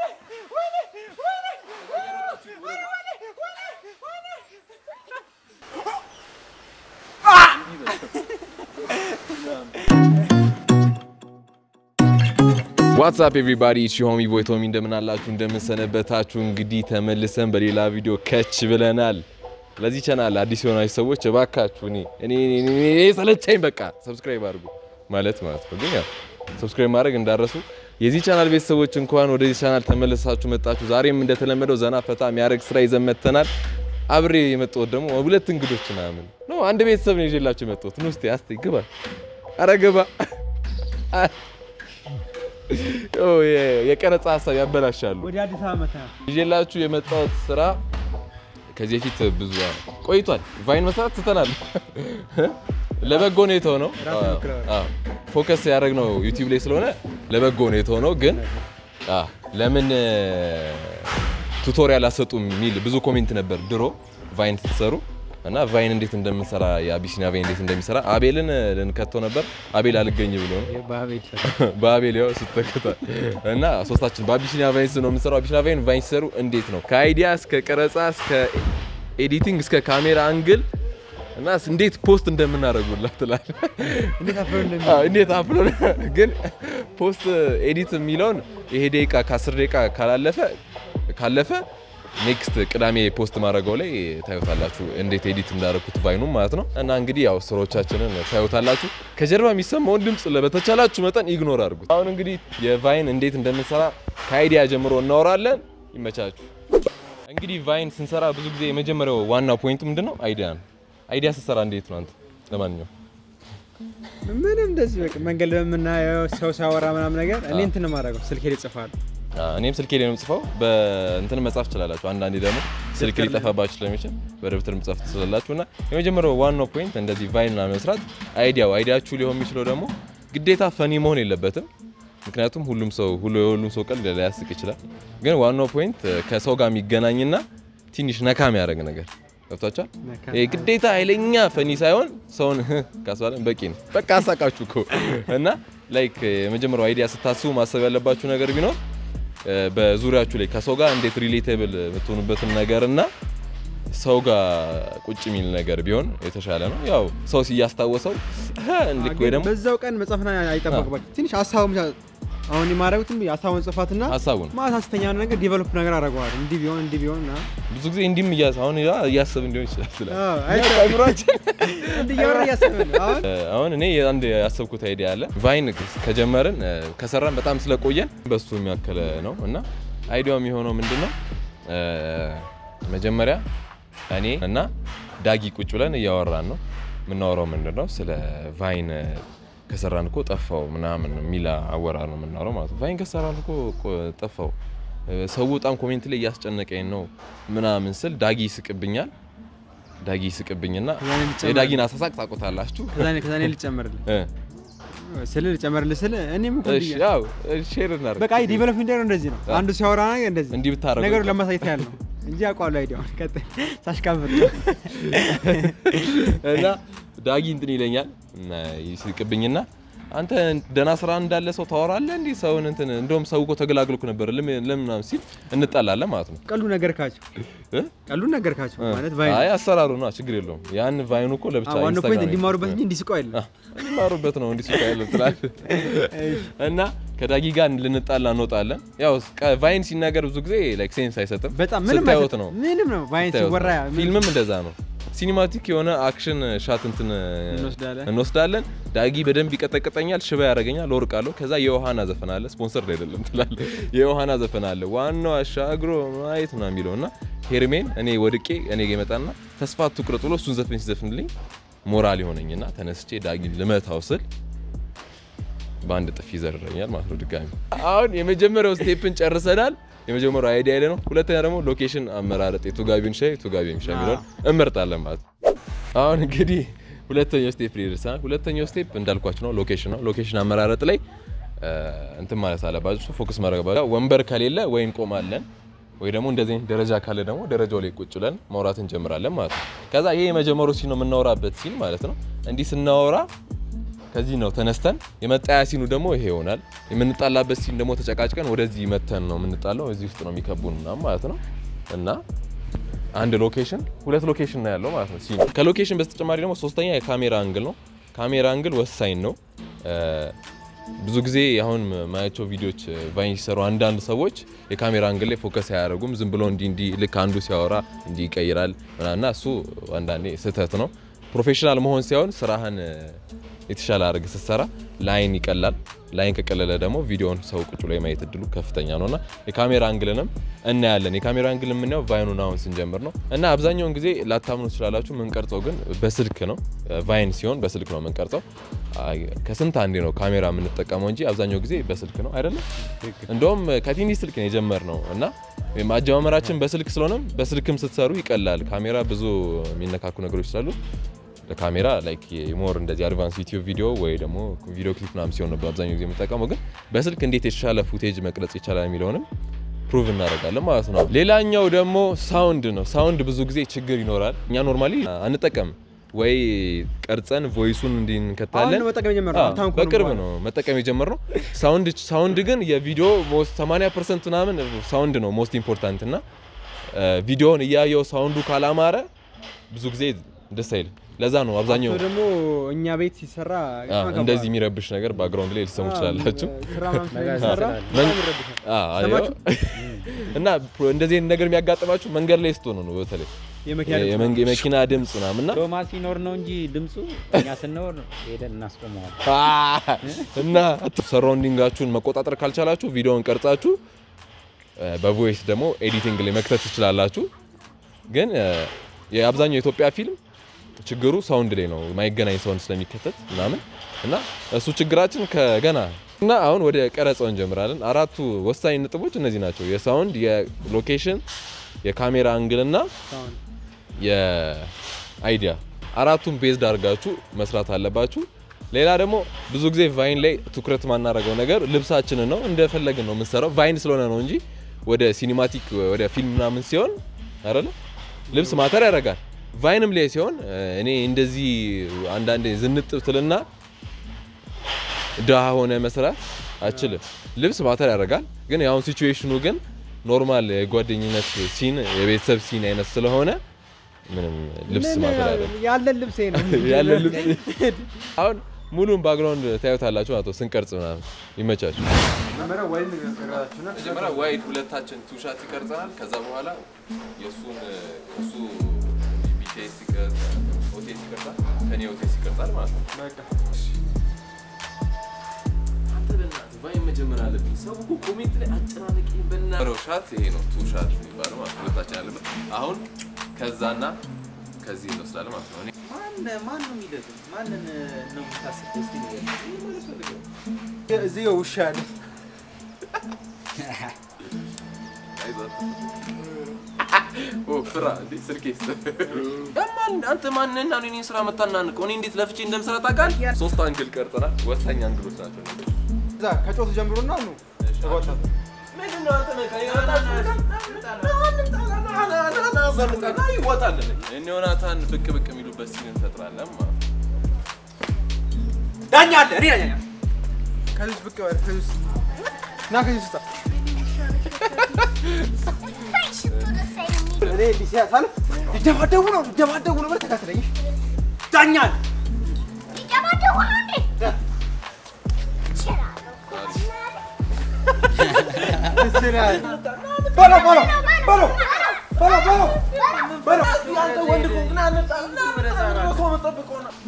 ዋትሳፕ ኤቭሪባዲ ሺሆሚ ቦይ ቶሚ እንደምን አላችሁ? እንደምን ሰነበታችሁ? እንግዲህ ተመልሰን በሌላ ቪዲዮ ከች ብለናል። ለዚህ ቻናል አዲስ የሆናችሁ ሰዎች እባካችሁ እኔ እኔ እኔ ሰለቻኝ በቃ ሰብስክራይብ አድርጉ ማለት ማለት ነው። ግን ያው ሰብስክራይብ ማድረግ እንዳረሱ የዚህ ቻናል ቤተሰቦች እንኳን ወደዚህ ቻናል ተመልሳችሁ መጣችሁ። ዛሬም እንደተለመደው ዘና ፈታ የሚያደርግ ስራ ይዘን መጥተናል። አብሬ የመጣሁት ደግሞ ሁለት እንግዶች ምናምን ነው። አንድ ቤተሰብ ነው ይዤላችሁ የመጣሁት። ኑ እስቲ አስቲ ግባ፣ ኧረ ግባ የቀረጻ ሀሳብ ያበላሻሉ። ወደ አዲስ ዓመት ነው። ይዤላችሁ የመጣሁት ስራ ከዚህ በፊት ብዙ ቆይቷል። ቫይን መስራት ትተናል። ለበጎ ነው የተሆነው። ራስ ሞክረዋል። አዎ፣ ፎከስ ያደረግነው ዩቲዩብ ላይ ስለሆነ ለበጎ ነው የተሆነው። ግን አዎ፣ ለምን ቱቶሪያል አሰጡም የሚል ብዙ ኮሜንት ነበር ድሮ ቫይን ስትሰሩ እና ቫይን እንዴት እንደምንሰራ የአቢሲኒያ ቫይን እንዴት እንደሚሰራ አቤልን ልንከተው ነበር። አቤል አልገኝ ብሎ ነው በአቤል በአቤል ያው ስተከታ እና ሶስታችን በአቢሲኒያ ቫይንስ ነው የምንሰራው። አቢሲኒያ ቫይን ቫይን ሲሰሩ እንዴት ነው ከአይዲያ እስከ ቀረጻ እስከ ኤዲቲንግ እስከ ካሜራ አንግል እና እንዴት ፖስት እንደምናደርጉላት ትላለህ። እንዴት አፍሮ እንደሚ አዎ፣ እንዴት አፕሎድ ግን ፖስት ኤዲት የሚለውን ይሄ ደቂቃ ከአስር ደቂቃ ካላለፈ ካለፈ ኔክስት ቅዳሜ ፖስት ማድረገው ላይ ታዩታላችሁ፣ እንዴት ኤዲት እንዳደረኩት ቫይኑም ማለት ነው። እና እንግዲህ ያው ስራዎቻችንን ታዩታላችሁ። ከጀርባ የሚሰማውን ድምፅ በተቻላችሁ መጠን ኢግኖር አድርጉት። አሁን እንግዲህ የቫይን እንዴት እንደምንሰራ ከአይዲያ ጀምሮ እናወራለን። ይመቻችሁ። እንግዲህ ቫይን ስንሰራ ብዙ ጊዜ የመጀመሪያው ዋና ፖይንቱ ምንድን ነው? አይዲያ ነው። አይዲያ ስትሰራ እንዴት ነው አንተ? ለማንኛውም ምንም እንደዚህ በቃ መንገድ በምናየው ሰው ሲያወራ ምናምን ነገር እኔ እንትን ነው የማደርገው ስልኬ ላይ እጽፋለሁ። አዎ፣ እኔም ስልኬ ላይ ነው የምጽፈው። በእንትን መጻፍ ትችላላችሁ። አንዳንዴ ደግሞ ስልክ ደብተር ላይ- ሊጠፋባችሁ ስለሚችል በደብተር መጻፍ ትችላላችሁ። እና የመጀመሪያው ዋናው ፖይንት እንደዚህ ቫይን ምናምን መስራት አይዲያው አይዲያችሁ ሊሆን የሚችለው ደግሞ ግዴታ ፈኒ መሆን የለበትም። ምክንያቱም ሁሉም ሰው ሁሉ የሁሉም ሰው ቀልድ ሊያስቅ ይችላል። ግን ዋናው ፖይንት ከሰው ጋር የሚገናኝና ትንሽ ነካ የሚያደርግ ነገር ገብቷችኋል? ነካ ይሄ ግዴታ ኃይለኛ ፈኒ ሳይሆን ሰውን ካስባለን በቂ ነው። በቃ አሳቃችሁ እኮ እና ላይክ የመጀመሪያው አይዲያ ስታስቡ ማሰብ ያለባችሁ ነገር ቢኖር እ፣ በዙሪያችሁ ላይ ከሰው ጋር እንዴት ሪሌቴብል የምትሆኑበትን ነገር እና ሰው ጋር ቁጭ የሚል ነገር ቢሆን የተሻለ ነው። ያው ሰው ሲያስታወሰው እንዲህ ወይ ደግሞ በዛው ቀን መጻፍና አይጠበቅም። በቃ ትንሽ ሀሳቡን ብቻ አሁን የማደርጉትም ሀሳቡን ጽፋትና ሀሳቡን ማታ ስተኛ የሆነ ነገር ዲቨሎፕ ነገር አደርገዋለሁ። እንዲህ ቢሆን እንዲህ ቢሆን ና ብዙ ጊዜ እንዲህም እያስ አሁን ያ እያሰብ እንዲሆን ይችላል ስለ አይምሯችን እንዲህ እያወራ እያሰብን ነው። አሁን እ፣ አሁን እኔ አንድ ያሰብኩት አይዲያ አለ። ቫይን ከጀመርን እ፣ ከሰራን በጣም ስለቆየን በሱ የሚያከለ ነው እና አይዲያው የሚሆነው ምንድን ነው? እ፣ መጀመሪያ እኔ እና ዳጊ ቁጭ ብለን እያወራን ነው። የምናወራው ምንድን ነው? ስለ ቫይን እ፣ ከሰራን እኮ ጠፋው ምናምን የሚል አወራር ነው የምናወራው ማለት ነው። ቫይን ከሰራን እኮ ቆ- ጠፋው እ፣ ሰው በጣም ኮሜንት ላይ እያስጨነቀኝ ነው ምናምን ስል ዳጊ ይስቅብኛል። ዳጊ ይስቅብኝና ከዛ እኔ ልጨምር- የዳጊን አሳሳቅ ታውቁታላችሁ። ከዛ እኔ- ከዛ እኔ ልጨምርልህ እ፣ ስል ልጨምርልህ ስል እኔም እኮ እሺ እንዲህ- ያው ሼር እናድርግ። በቃ ዲቨሎፕ እንዲያደርግ እንደዚህ ነው። አንዱ ሲያወራ ነገር እንደዚህ እንዲህ ብታረጉ ነገሩ ለማሳየት ያህል ነው እንጂ አውቀዋለሁ አይዲያውን። ቀጥል ሳሽካብር እና ዳጊ እንትን ይለኛል እና ይስቅብኝና አንተ ደህና ስራ እንዳለ ሰው ታወራለህ እንዲህ ሰውን እንትን እንደውም ሰው እኮ ተገላግልኩ ነበር ለምን ለምን ምናምን ሲል እንጣላለን ማለት ነው ቀሉ ነገርካቸው እ? ቀሉ ነገርካቸው ማለት እ? ቫይን አይ አሰራሩ ነው ችግር የለውም ያን ቫይኑ እኮ ለብቻ ዋናው ፖይንት ኢንስታግራም እንዲማሩበት እንጂ እንዲስቁ አይደለም። እንዲማሩበት ነው እንዲህ ያለ ትላለህ እና ከዳጊ ጋር ልንጣላ እንወጣለን ያው ቀ- ቫይን ሲናገር ብዙ ጊዜ ላይክ ሴንስ አይሰጥም በጣም ምንም ስታዩት አይሰጥም። ነው ምንም ነው ቫይን ስታዩት ሲወራ ነው። ፊልምም እንደዛ ነው ሲኒማቲክ የሆነ አክሽን ሻት እንትን እንወስዳለን። እንወስዳለን ዳጊ በደንብ ይቀጠቅጠኛል ሽባ ያደርገኛል ወርቃለሁ ከዛ የዮሐና ዘፈን አለ ስፖንሰር አይደለም ትላለህ የዮሐና ዘፈን አለ ዋናው አሻግሮ ማየት ነው የሚለው እና ሄርሜን እኔ ወድቄ እኔ ጋ ይመጣና ተስፋ አትቁረጥ ብሎ እሱን ዘፈን ሲዘፍንልኝ ሞራል የሆነኝና ተነስቼ ዳጊን ልመታው ስል በአንድ ጥፊ ይዘርረኛል ማለት ነው ድጋሚ አሁን የመጀመሪያው ስቴፕን ጨርሰናል የመጀመሪያው አይዲያ ላይ ነው ሁለተኛ ደግሞ ሎኬሽን አመራረጥ የቱጋቢን ሻይ ቱጋቢን ሻይ የሚለውን እንመርጣለን ማለት ነው አሁን እንግዲህ ሁለተኛው ስቴፕ ላይ ደርሰናል ሁለተኛው ስቴፕ እንዳልኳችሁ ነው ሎኬሽን ነው ሎኬሽን አመራረጥ ላይ እ፣ እንትን ማለት አለባችሁ ፎከስ ማድረግ አለባችሁ ወንበር ከሌለ ወይ እንቆማለን ወይ ደግሞ እንደዚህ አይነት ደረጃ ካለ ደግሞ ደረጃው ላይ ቁጭ ብለን ማውራት እንጀምራለን ማለት ነው ከዛ ይሄ የመጀመሪያው ሲን ነው የምናወራበት ሲን ማለት ነው እንዲህ ስናወራ ከዚህ ነው ተነስተን የመጣያ ሲኑ ደግሞ ይሄ ይሆናል። የምንጣላበት ሲን ደግሞ ተጨቃጭቀን ወደዚህ መተን ነው የምንጣለው። እዚህ ውስጥ ነው የሚከቡን ምናምን ማለት ነው እና አንድ ሎኬሽን ሁለት ሎኬሽን ነው ያለው ማለት ነው ሲኑ። ከሎኬሽን በተጨማሪ ደግሞ ሶስተኛ የካሜራ አንግል ነው። ካሜራ አንግል ወሳኝ ነው። ብዙ ጊዜ አሁን ማያቸው ቪዲዮዎች ቫይን ሲሰሩ አንዳንድ ሰዎች የካሜራ አንግል ላይ ፎከስ አያደርጉም። ዝም ብሎ እንዲ እንዲ ልክ አንዱ ሲያወራ እንዲ ይቀይራል እና እሱ አንዳንዴ ስህተት ነው። ፕሮፌሽናል መሆን ሳይሆን ስራህን የተሻለ አድርግ ስትሰራ ላይን ይቀላል። ላይን ከቀለለ ደግሞ ቪዲዮውን ሰው ቁጭ ላይ ማየት እድሉ ከፍተኛ ነው እና የካሜራ አንግልንም እናያለን። የካሜራ አንግል የምናየው ቫይኑን አሁን ስንጀምር ነው እና አብዛኛውን ጊዜ ላታምኑ ትችላላችሁ። የምንቀርጸው ግን በስልክ ነው። ቫይን ሲሆን በስልክ ነው የምንቀርጸው። ከስንት አንዴ ነው ካሜራ የምንጠቀመው እንጂ አብዛኛው ጊዜ በስልክ ነው አይደለም። እንደውም ከትንሽ ስልክ ነው የጀመርነው እና አጀማመራችን በስልክ ስለሆነም በስልክም ስትሰሩ ይቀላል። ካሜራ ብዙ የሚነካኩ ነገሮች ስላሉ ለካሜራ ላይክ ሞር እንደዚህ አድቫንስ ዩቲዩብ ቪዲዮ ወይ ደግሞ ቪዲዮ ክሊፕ ምናምን ሲሆን ነው በአብዛኛው ጊዜ የምጠቀመው። ግን በስልክ እንዴት የተሻለ ፉቴጅ መቅረጽ ይቻላል የሚለውንም ፕሩቭ እናደርጋለን ማለት ነው። ሌላኛው ደግሞ ሳውንድ ነው። ሳውንድ ብዙ ጊዜ ችግር ይኖራል። እኛ ኖርማሊ አንጠቀም ወይ ቀርጸን ቮይሱን እንዲንከታለን። መጠቀም የጀመርነው አሁን እኮ ነው በቅርብ በኋላ። ነው መጠቀም የጀመርነው። ሳውንድ ሳውንድ ግን የቪዲዮ ሞስት 80 ፐርሰንት ምናምን ሳውንድ ነው ሞስት ኢምፖርታንት እና ቪዲዮውን እያየው ሳውንዱ ካላማረ ብዙ ጊዜ ደስ አይልም። ለዛ ነው አብዛኛው አቶ ደግሞ እኛ ቤት ሲሰራ አ፣ በጣም ከባድ እንደዚህ የሚረብሽ ነገር ባክግራውንድ ላይ ልትሰሙ ትችላላችሁ። ስራ ምናምን መጋዘን ስለሚሰራ ስላለ። በጣም ይረብሻል። አ፣ አዮ። ሰማችሁ? እና ፕሮ- እንደዚህ አይነት ነገር የሚያጋጥማችሁ መንገድ ላይ ስትሆኑ ነው። በተለይ የመኪና ድምፅ የመንገ- የመኪና ድምፅ ምናምን እና ዶማ ሲኖር ነው እንጂ ድምፁ እኛ ስንኖር ሄደን እናስቆመዋል። አ፣ እና ሰራውንዲንጋችሁን መቆጣጠር ካልቻላችሁ ቪዲዮውን ቀርጻችሁ እ፣ በቮይስ ደግሞ ኤዲቲንግ ላይ መክተት ትችላላችሁ። ግን እ፣ የአብዛኛው የኢትዮጵያ ፊልም ችግሩ ሳውንድ ላይ ነው፣ የማይገናኝ ሳውንድ ስለሚከተት ምናምን እና እሱ ችግራችን ከገና እና አሁን ወደ ቀረጻው እንጀምራለን። አራቱ ወሳኝ ነጥቦች እነዚህ ናቸው። የሳውንድ፣ የሎኬሽን፣ የካሜራ አንግል እና ሳውንድ። የአይዲያ አራቱን ቤዝድ አድርጋችሁ መስራት አለባችሁ። ሌላ ደግሞ ብዙ ጊዜ ቫይን ላይ ትኩረት ማናረገው ነገር ልብሳችንን ነው። እንደፈለግን ነው የምንሰራው ቫይን ስለሆነ ነው እንጂ ወደ ሲኒማቲክ ወደ ፊልም ምናምን ሲሆን አይደለ ልብስ ማተር ያደርጋል። ቫይንም ላይ ሲሆን እ፣ እኔ እንደዚህ አንዳንዴ ዝንጥ ትልና ድሃ ሆነ መስራት አችልም። ልብስ ማተር ያደርጋል። ግን ያሁን ሲቹዌሽኑ ግን ኖርማል የጓደኝነት ሲን የቤተሰብ ሲን አይነት ስለሆነ ምንም ልብስ ምን ማተር ያደርጋል። ያለን ልብሴ ነው ያለ ልብስ አሁን ሙሉን ባክግራውንድ ታዩታላችሁ ማለት ነው ስንቀርጽ ምናምን ይመቻችሁ። መጀመሪያ ወይን ቀረጻችሁና መጀመሪያ ዋይድ ሁለታችን ቱሻት ይቀርጸናል። ከዛ በኋላ የእሱን እሱ ቢቴስ ኦቴስ ይቀርጻል፣ ከኔ ኦቴስ ይቀርጻል ማለት ነው። በቃ አንተ በእናትህ ቫይን መጀመር አለብኝ። ሰው እኮ ኮሜንት ላይ አጨናነቂ በእናትህ ሻት ይሄ ነው ቱ ሻት የሚባለው ማለት ነው። ሁለታችን ያለበት አሁን ከዛና ከዚህ እንወስዳለን ማለት ነው። እኔ ማን ነው የሚደግም? ማንን ነው የምታስበው? እስኪ ንገረኝ። እዚህ ጋር ውሻ ያለ ኦ ፍራ እንዴ ስልኬ ማን አንተ ማንና ነው እኔን ስራ መታናንቀው? እኔ እንዴት ለፍቼ እንደምሰራ ታውቃለህ? ሶስት አንግል ቀርጸናል። ወሳኝ አንግሎች ናቸው። እዛ ከጮቱ ጀምሮና ነው ተቆጣ ምንድነው አንተ ይወጣልን እነ ዮናታን ብቅ ብቅ የሚሉበት ሲን እንፈጥራለን ማለት ነው። ዳኛ አለ እኔ ዳኛ ከዚህ ውስጥ ብቅ በል ከዚህ ውስጥ ና ከዚህ ውስጥ እኔ እንዲህ ሲያሳልፍ ሊደባደቡ ነው ሊደባደቡ ነው ብለህ ተከትለኝ ዳኛ አለ በሎ በሎ በሎ በሎ በሎ በሎ አንተ ወንድ ከሆንክ ና እንጣ ሰው መጠብቀው ነው።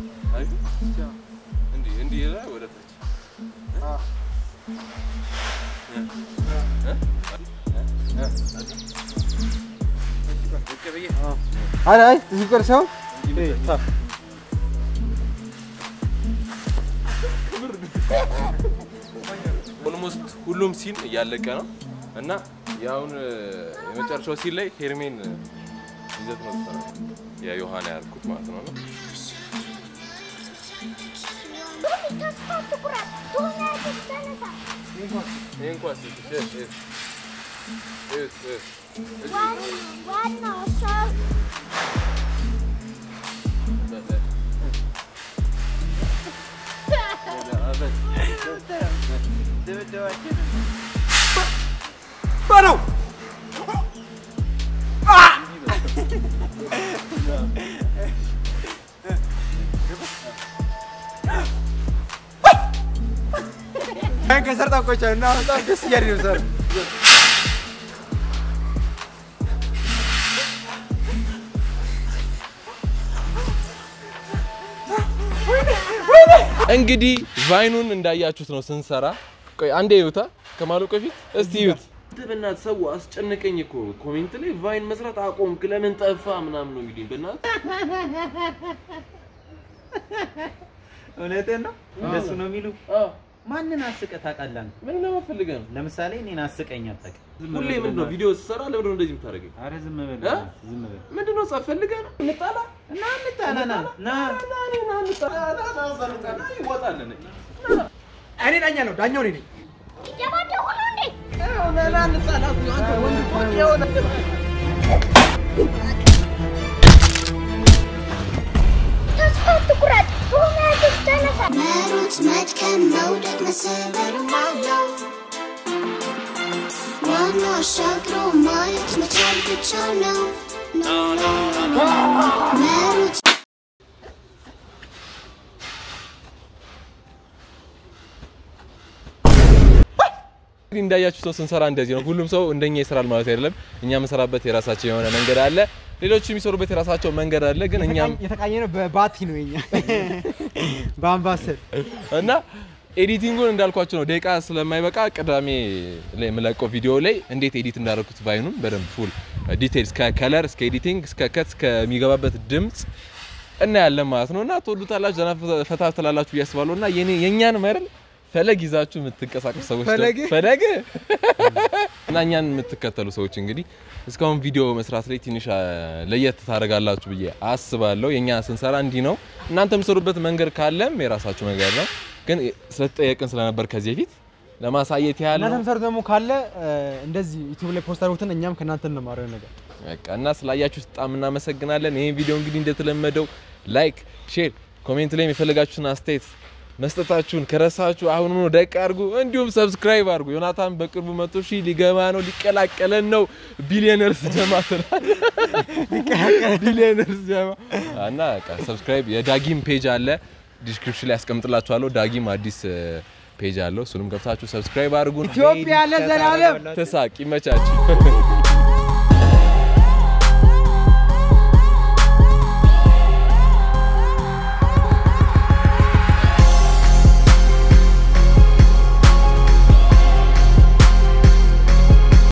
እንዲህ እንዲህ ላይ ወደ ታች አይ አይ እዚህ ጋር ሳይሆን ኦልሞስት ሁሉም ሲን እያለቀ ነው እና የአሁን የመጨረሻው ሲን ላይ ሄርሜን ይዘት ነው ተሰራ የዮሐና ያልኩት ማለት ነው። እና ይሄ እንኳን ሲል እሺ፣ እሺ፣ እሺ፣ እሺ፣ ዋናው ሰው እሺ። ድብደባችን በለው ከሰር ጠቆቻ እና በጣም ደስ እያለ ነው ሰር እንግዲህ ቫይኑን እንዳያችሁት ነው ስንሰራ። ቆይ አንዴ ይዩታ ከማለቁ በፊት እስቲ ይዩት። በእናትህ ሰው አስጨነቀኝ እኮ ኮሜንት ላይ ቫይን መስራት አቆምክ ለምን ጠፋ ምናምን ነው የሚሉኝ። በእናትህ እውነትህን ነው። እንደሱ ነው የሚሉ አዎ፣ ማንን አስቀህ ታውቃለህ? አንተ? ምን ለመፈልገህ ነው? ለምሳሌ እኔን አስቀኝ አታውቅም። ዝም ሁሌ በል ምንድን ነው በእናትህ። ቪዲዮ ስሰራ ለምንድን ነው እንደዚህ የምታደርገኝ? ኧረ ዝም በል እ? በእናትህ፣ ዝም በል ምንድን ነው ጸብ ፈልገህ ነው? እንጣላ እና እንጣላ ና ና ይወጣለን እኔ ዳኛ ነው ዳኛው እኔ ነኝ እየባደኩ ነው እንዴ? ተስፋ አትቁረጥ። በእውነትህ ተነሳ። መሮጥ፣ መድከም፣ መውደቅ፣ መሰበር አለው። ዋናው አሻግሮ ማየት መቻል ብቻ ነው። መሮጥ እንግዲህ እንዳያችሁት ነው ስንሰራ እንደዚህ ነው። ሁሉም ሰው እንደኛ ይሰራል ማለት አይደለም። እኛ የምንሰራበት የራሳቸው የሆነ መንገድ አለ፣ ሌሎቹ የሚሰሩበት የራሳቸው መንገድ አለ። ግን እኛም የተቃኘ ነው በባቲ ነው የኛ በአምባሰል እና ኤዲቲንጉን እንዳልኳቸው ነው ደቂቃ ስለማይበቃ ቅዳሜ ላይ የምለቀው ቪዲዮ ላይ እንዴት ኤዲት እንዳደረኩት ቫይኑን በደንብ ፉል ዲቴልስ ከከለር እስከ ኤዲቲንግ እስከ ከት እስከሚገባበት ድምፅ እናያለን ማለት ነው። እና ትወዱታላችሁ፣ ዘና ፈታ ትላላችሁ ብዬ አስባለሁ። እና የኔ የእኛን መርል ፈለግ ይዛችሁ የምትንቀሳቀሱ ሰዎች ደግሞ- ፈለግ? ፈለግ እና እኛን የምትከተሉ ሰዎች እንግዲህ እስካሁን ቪዲዮ መስራት ላይ ትንሽ አ፣ ለየት ታደርጋላችሁ ብዬ አስባለሁ። የእኛ ስንሰራ እንዲህ ነው። እናንተ የምሰሩበት መንገድ ካለም የራሳችሁ መንገድ ነው። ግን ስለተጠየቅን ስለነበር ከዚህ በፊት ለማሳየት ያህል እናንተ ነው። የምትሰሩት ደግሞ ካለ እ፣ እንደዚህ ዩቲዩብ ላይ ፖስት አድርጉትን እኛም ከእናንተ እንማረው ነገር በቃ እና ስላያችሁ በጣም እናመሰግናለን። ይህን ቪዲዮ እንግዲህ እንደተለመደው ላይክ፣ ሼር፣ ኮሜንት ላይ የፈለጋችሁን አስተያየት መስጠታችሁን ከረሳችሁ አሁን ነው ደቅ አድርጉ። እንዲሁም ሰብስክራይብ አድርጉ። ዮናታን በቅርቡ መቶ ሺህ ሊገባ ነው፣ ሊቀላቀለን ነው። ቢሊዮነርስ ጀማ ትላል። ቢሊዮነርስ ጀማ እና በቃ ሰብስክራይብ የዳጊም ፔጅ አለ ዲስክሪፕሽን ላይ ያስቀምጥላችኋለሁ። ዳጊም አዲስ ፔጅ አለው። እሱንም ገብታችሁ ሰብስክራይብ አድርጉ። ኢትዮጵያ ለዘላለም ተሳቅ ይመቻችሁ።